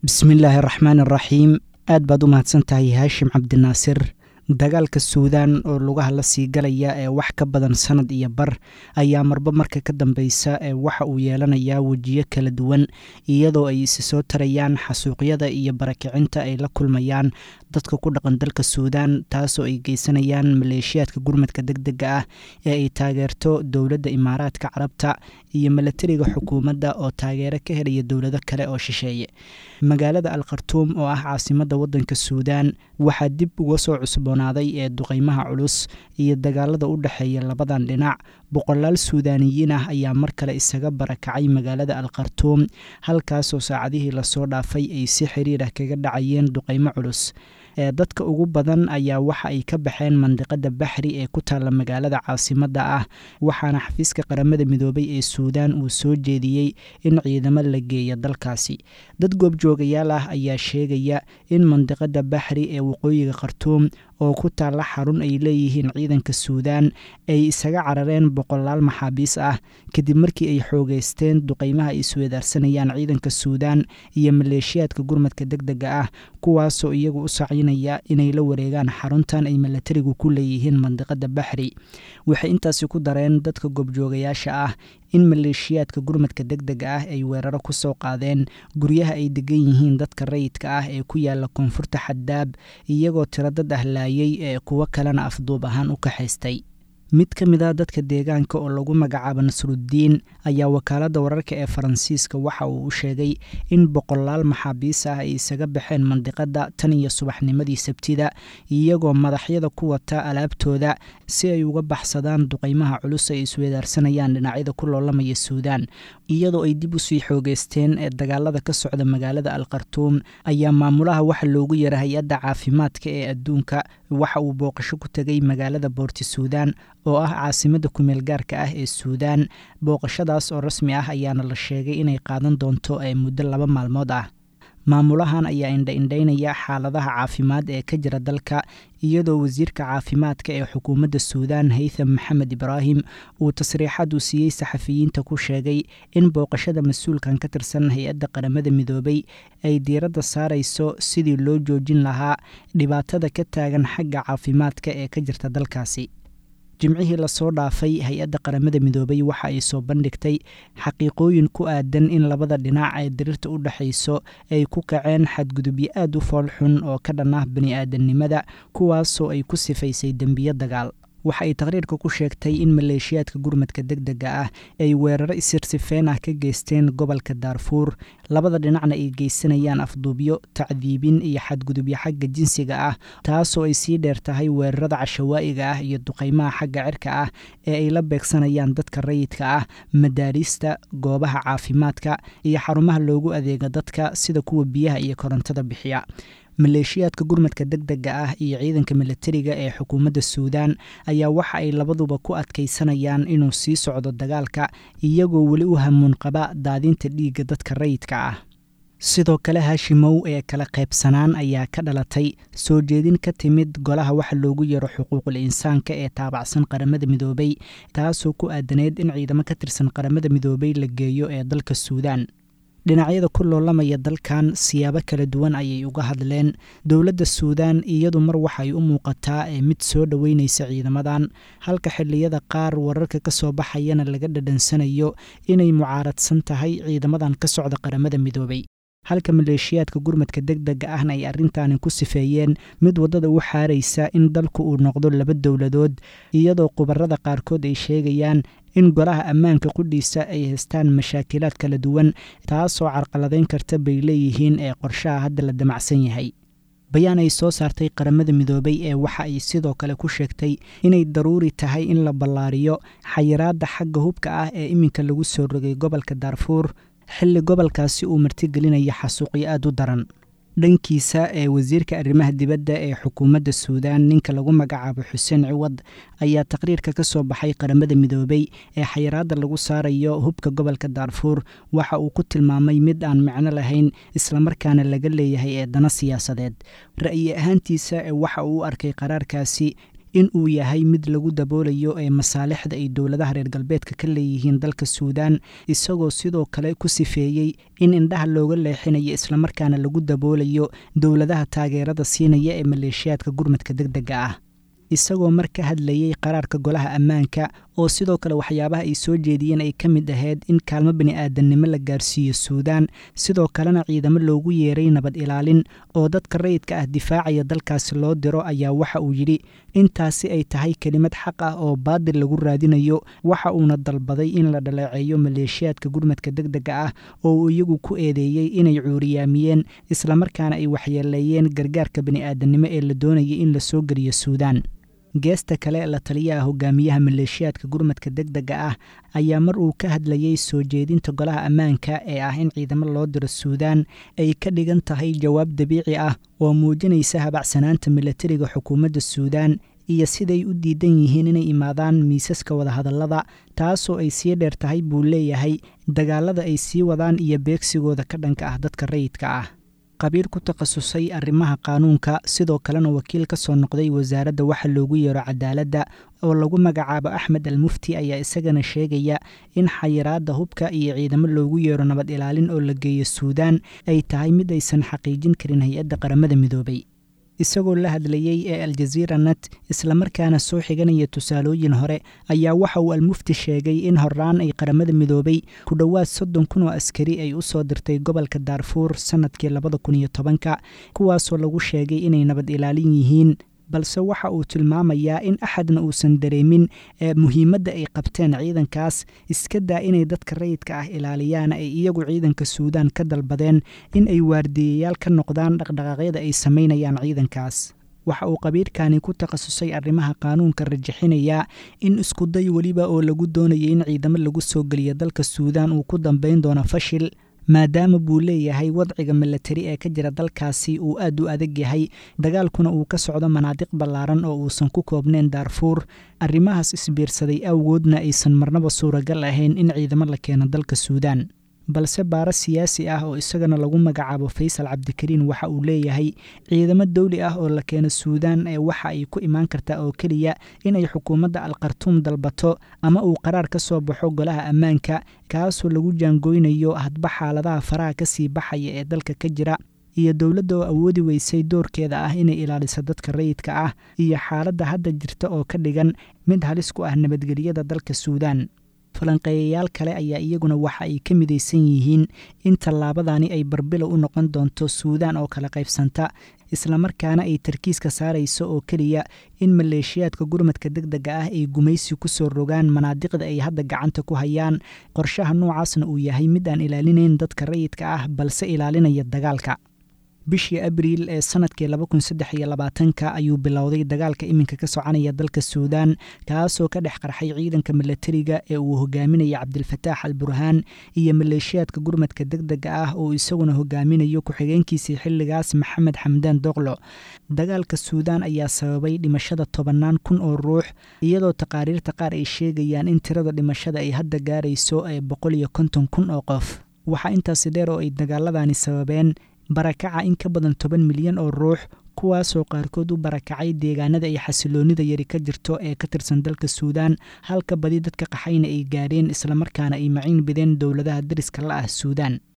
bismillaahi araxmaan araxiim aad baad u mahadsan tahay haashim cabdinaasir dagaalka suudaan oo lugaha la sii galaya ee wax ka badan sanad iyo bar ayaa marba marka ka dambeysa ee waxa uu yeelanayaa wejiyo kala duwan iyadoo ay isi soo tarayaan xasuuqyada iyo barakicinta ay la kulmayaan dadka ku dhaqan dalka suudaan taasoo ay geysanayaan maleeshiyaadka gurmadka deg dega ah ee ay taageerto dowladda imaaraadka carabta iyo milatariga xukuumadda oo taageero ka helaya dowlado kale oo shisheeye magaalada al khartuum oo ah caasimadda waddanka suudaan waxaa dib uga soo cusboonaaday ee duqeymaha culus iyo dagaalada u dhexeeya labadan dhinac boqolaal suudaaniyiin ah ayaa mar kale isaga barakacay magaalada al khartuum halkaasoo saacadihii lasoo dhaafay ay si xiriir ah kaga dhacayeen duqeymo culus ee dadka ugu badan ayaa waxa ay ka baxeen mandiqada baxri ee ku taalla magaalada caasimadda ah waxaana xafiiska qaramada midoobay ee suudaan uu soo jeediyey in ciidamo la geeya dalkaasi dad goobjoogayaal ah ayaa sheegaya in mandiqada baxri ee waqooyiga khartuum oo ku taalla xarun ay leeyihiin ciidanka suudaan ay isaga carareen boqolaal maxaabiis ah kadib markii ay xoogeysteen duqeymaha ay isweedaarsanayaan ciidanka suudaan iyo maleeshiyaadka gurmadka deg dega ah kuwaasoo iyagu u sacinaya inay la wareegaan xaruntan ay milatarigu ku leeyihiin mandiqada baxri waxay intaasi ku dareen dadka goobjoogayaasha ah in maleeshiyaadka gurmadka deg dega ah ay weeraro ku soo qaadeen guryaha ay degan yihiin dadka rayidka ah ee ku yaala koonfurta xaddaab iyagoo tiro dad ah laayay ee kuwo kalena afduub ahaan u kaxaystay mid ka mid a dadka deegaanka oo lagu magacaabo nasruddiin ayaa wakaaladda wararka ee faransiiska waxa uu u sheegay in boqolaal maxaabiis ah ay isaga baxeen mandiqadda tan iyo subaxnimadii sabtida iyagoo madaxyada ku wata alaabtooda si ay uga baxsadaan duqeymaha culus ay isweedaarsanayaan dhinacyada ku loolamaya suudaan iyadoo ay dib usii xoogeysteen ee dagaalada ka socda magaalada al khartuum ayaa maamulaha waxa loogu yara hay-adda caafimaadka ee adduunka waxa uu booqasho ku tegay magaalada boorti suudaan oo ah caasimadda kumeel gaarka ah ee suudaan booqashadaas oo rasmi ah ayaana la sheegay inay qaadan doonto ee muddo laba maalmood ah maamulahan ayaa indha-indhaynaya xaaladaha caafimaad ee ka jira dalka iyadoo wasiirka caafimaadka ee xukuumadda suudaan haytham maxamed ibraahim uu tasriixad uu siiyey saxafiyiinta ku sheegay in booqashada mas-uulkan ka tirsan hay-adda qaramada midoobay ay diiradda saarayso sidii loo joojin lahaa dhibaatada ka taagan xagga caafimaadka ee ka jirta dalkaasi jimcihii lasoo dhaafay hay-adda qaramada midoobay waxa ay soo bandhigtay xaqiiqooyin ku aadan in labada dhinac ee diriirta u dhexayso ay ku kaceen xadgudubyo aad u foolxun oo ka dhan ah bani-aadamnimada kuwaasoo ay ku sifaysay dembiyo dagaal waxa ay taqriirka ku sheegtay in maleeshiyaadka gurmadka deg dega ah ay weeraro isirsifeen ah ka geysteen gobolka daarfuur labada dhinacna ay geysanayaan afduubyo tacdiibin iyo xadgudubyo xagga jinsiga ah taasoo ay sii dheer tahay weerarada cashawaa'iga ah iyo duqeymaha xagga cirka ah ee ay la beegsanayaan dadka rayidka ah madaarista goobaha caafimaadka iyo xarumaha loogu adeega dadka sida kuwa biyaha iyo korontada bixiya maleeshiyaadka gurmadka deg dega ah iyo ciidanka milatariga ee xukuumadda suudaan ayaa waxa ay labaduba ku adkaysanayaan inuu sii socdo dagaalka iyagoo weli u hamuun qaba daadinta dhiigga dadka rayidka ah sidoo kale haashimow ee kala qaybsanaan ayaa ka dhalatay soo jeedin ka timid golaha waxa loogu yaro xuquuqul insaanka ee taabacsan qaramada midoobay taasoo ku aadaneyd in ciidamo ka tirsan qaramada midoobay la geeyo ee dalka suudaan dhinacyada ku loolamaya dalkan siyaabo kala duwan ayay uga hadleen dowladda suudaan iyadu mar waxay u muuqataa ee mid soo dhoweynaysa ciidamadan halka xilliyada qaar wararka ka soo baxayana laga dhadhansanayo inay mucaaradsan tahay ciidamadan ka socda qaramada midoobay halka maleeshiyaadka gurmadka deg dega ahna ay arrintaani ku sifeeyeen mid waddada u xaaraysa in dalku uu noqdo laba dowladood iyadoo khubarada qaarkood ay sheegayaan in golaha ammaanka qudhiisa ay haystaan mashaakilaad kala duwan taasoo carqaladayn karta bay leeyihiin ee qorshaha hadda la damacsan yahay bayaan ay soo saartay qaramada midoobay ee waxa ay sidoo kale ku sheegtay inay daruuri tahay in la ballaariyo xayiraadda xagga hubka ah ee iminka lagu soo rogay gobolka daarfuur xilli gobolkaasi uu martigelinaya xasuuqyo aad u daran dhankiisa ee wasiirka arrimaha dibadda ee xukuumadda suudaan ninka lagu magacaabo xuseen ciwad ayaa taqriirka ka soo baxay qaramada midoobay ee xayiraadda lagu saarayo hubka gobolka daarfuur waxa uu ku tilmaamay mid aan micno lahayn islamarkaana laga leeyahay ee dana siyaasadeed ra'yi ahaantiisa ee waxa uu u arkay qaraarkaasi in uu yahay mid lagu daboolayo ee masaalixda ay dowladaha reer galbeedka ka leeyihiin dalka suudaan isagoo sidoo kale ku sifeeyey in indhaha looga leexinayo islamarkaana lagu daboolayo dowladaha taageerada siinaya ee maleeshiyaadka gurmadka deg dega ah isagoo mar ka hadlayey qaraarka golaha ammaanka oo sidoo kale waxyaabaha ay soo jeediyeen ay ka mid ahayd in kaalmo bini-aadannimo la gaarsiiyo suudaan sidoo kalena ciidamo loogu yeeray nabad ilaalin oo dadka rayidka ah difaacaya dalkaasi loo diro ayaa waxa uu yidhi intaasi ay tahay kelimad xaq ah oo baadil lagu raadinayo waxa uuna dalbaday in la dhaleeceeyo maleeshiyaadka gurmadka deg dega ah oo uu iyagu ku eedeeyey inay cuuriyaamiyeen islamarkaana ay waxyeeleeyeen gargaarka bini-aadannimo ee la doonayay in la soo geliyo suudaan geesta kale la taliyaha hogaamiyaha maleeshiyaadka gurmadka deg dega ah ayaa mar uu ka hadlayey soo jeedinta golaha ammaanka ee ah in ciidamo loo diro suudaan ay ka dhigan tahay jawaab dabiici ah oo muujinaysa habacsanaanta milatariga xukuumadda suudaan iyo siday u diidan yihiin inay imaadaan miisaska wadahadallada taasoo ay sii dheer tahay buu leeyahay dagaalada ay sii wadaan iyo beegsigooda ka dhanka ah dadka rayidka ah qabiir ku takhasusay arrimaha qaanuunka sidoo kalena wakiil ka soo noqday wasaaradda waxa loogu yeero cadaaladda oo lagu magacaabo axmed al mufti ayaa isagana sheegaya in xayiraadda hubka iyo ciidamo loogu yeero nabad ilaalin oo la geeyo suudaan ay tahay mid aysan xaqiijin karin hay-adda qaramada midoobay isagoo la hadlayey ee aljaziira net islamarkaana soo xiganaya tusaalooyin hore ayaa waxa uu almufti sheegay in horaan ay qaramada midoobay ku dhowaad soddon kun oo askari ay u soo dirtay gobolka daarfuur sannadkii labada kun iyo tobanka kuwaasoo lagu sheegay inay nabad ilaalin yihiin balse waxa uu tilmaamayaa in axadna uusan dareemin ee muhiimadda ay qabteen ciidankaas iska daa inay dadka rayidka ah ilaaliyaan ay iyagu ciidanka suudaan ka dalbadeen in ay waardiyayaal ka noqdaan dhaqdhaqaaqyada ay samaynayaan ciidankaas waxa uu qabiirkani ku takhasusay arrimaha qaanuunka rajixinayaa in iskuday weliba oo lagu doonayay in ciidamo lagu soo geliyo dalka suudaan uu ku dambayn doono fashil maadaama buu leeyahay wadciga milatari ee ka jira dalkaasi uu aad u adag yahay dagaalkuna uu ka socdo manaadiq ballaaran oo uusan ku koobnayn daarfuur arrimahaas isbiirsaday awgoodna aysan marnaba suuragal ahayn in ciidamo la keeno dalka suudaan balse baaro siyaasi ah oo isagana lagu magacaabo faysal cabdikariin waxa uu leeyahay ciidamo dawli ah oo la keeno suudaan ee waxa ay ku imaan kartaa oo keliya inay xukuumadda alkhartuum dalbato ama uu qaraar ka soo baxo golaha ammaanka kaasoo lagu jaangoynayo hadba xaaladaha faraha ka sii baxaya ee dalka ka jira iyo dowladda oo awoodi weysay doorkeeda ah inay ilaaliso dadka rayidka ah iyo xaaladda hadda jirta oo ka dhigan mid halis ku ah nabadgelyada dalka suudaan falanqeeyayaal kale ayaa iyaguna waxa ay ka midaysan yihiin in tallaabadani ay barbilow u noqon doonto suudaan oo kala qaybsanta islamarkaana ay tarkiiska saarayso oo keliya in maleeshiyaadka gurmadka deg dega ah ay gumaysi ku soo rogaan manaadiqda ay hadda gacanta ku hayaan qorshaha noocaasna uu yahay mid aan ilaalinayn dadka rayidka ah balse ilaalinaya dagaalka bishii abriil ee sanadkii ka ayuu bilowday dagaalka iminka ka soconaya dalka suudaan kaasoo ka dhex qarxay ciidanka milatariga ee uu hogaaminaya cabdilfataax al burhaan iyo maleeshiyaadka gurmadka deg dega ah oo isaguna hogaaminayo ku-xigeenkiisii xilligaas maxamed xamdaan doqlo dagaalka suudaan ayaa sababay dhimashada tobannaan kun oo ruux iyadoo taqaariirta qaar ay sheegayaan in tirada dhimashada ay hadda gaarayso ee boqol iyo konton kun oo qof waxaa intaasi dheer oo ay dagaaladani sababeen barakaca in ka badan toban milyan oo ruux kuwaasoo qaarkood u barakacay deegaanada ay xasiloonnida yari ka jirto ee ka tirsan dalka suudaan halka badi dadka qaxayna ay gaadheen islamarkaana ay maciin bideen dowladaha dariska la ah suudaan